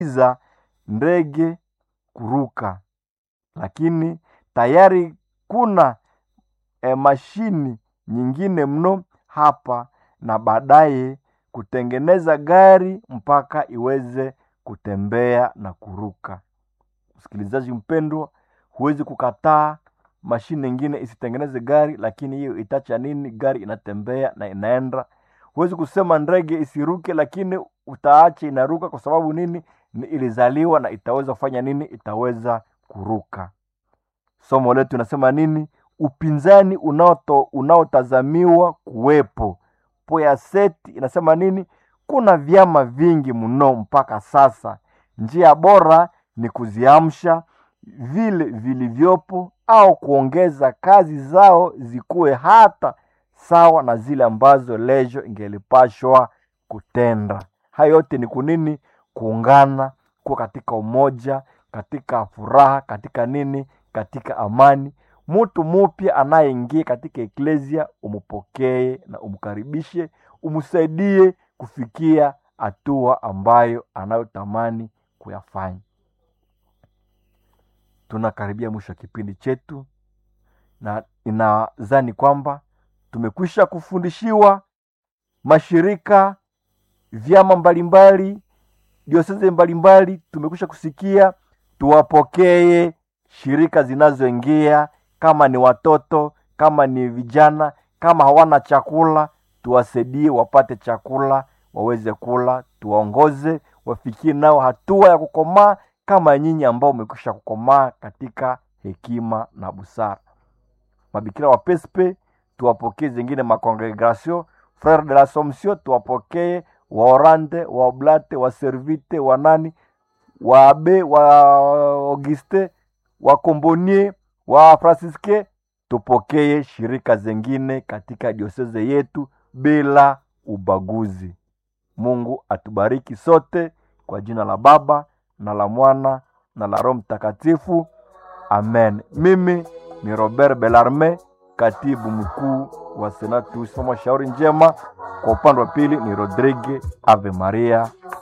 za ndege kuruka, lakini tayari kuna e, mashini nyingine mno hapa na baadaye kutengeneza gari mpaka iweze kutembea na kuruka. Msikilizaji mpendwa, huwezi kukataa mashine ingine isitengeneze gari, lakini hiyo itacha nini? Gari inatembea na inaenda. Huwezi kusema ndege isiruke, lakini utaacha inaruka. Kwa sababu nini? Ni ilizaliwa na itaweza kufanya nini? Itaweza kuruka. Somo letu inasema nini? Upinzani unaoto unaotazamiwa kuwepo. Poyaseti inasema nini? Kuna vyama vingi mno mpaka sasa. Njia bora ni kuziamsha vile vilivyopo au kuongeza kazi zao zikuwe hata sawa na zile ambazo lejo ingelipashwa kutenda. Hayo yote ni kunini? Kuungana, kuwa katika umoja, katika furaha, katika nini? Katika amani. Mtu mupya anayeingia katika eklesia, umupokee na umkaribishe, umsaidie kufikia hatua ambayo anayotamani kuyafanya. Tunakaribia mwisho wa kipindi chetu, na inadhani kwamba tumekwisha kufundishiwa mashirika, vyama mbalimbali, dioseze mbalimbali, tumekwisha kusikia. Tuwapokee shirika zinazoingia, kama ni watoto, kama ni vijana, kama hawana chakula, tuwasaidie wapate chakula, waweze kula, tuwaongoze wafikie nao hatua ya kukomaa kama nyinyi ambao umekwisha kukomaa katika hekima na busara. Mabikira wa Pespe tuwapokee, zingine makongregation Frere de l'Assomption tuwapokee, wa Orande, wa Oblate, wa Servite, wa nani, wa Abe, wa Auguste, wa Kombonie, wa Fransiske, tupokee shirika zingine katika dioseze yetu bila ubaguzi. Mungu atubariki sote kwa jina la Baba na la Mwana na la Roho Mtakatifu, amen. Mimi ni Robert Belarme, katibu mkuu wa Senatus Mama Shauri Njema. Kwa upande wa pili ni Rodrigue Ave Maria.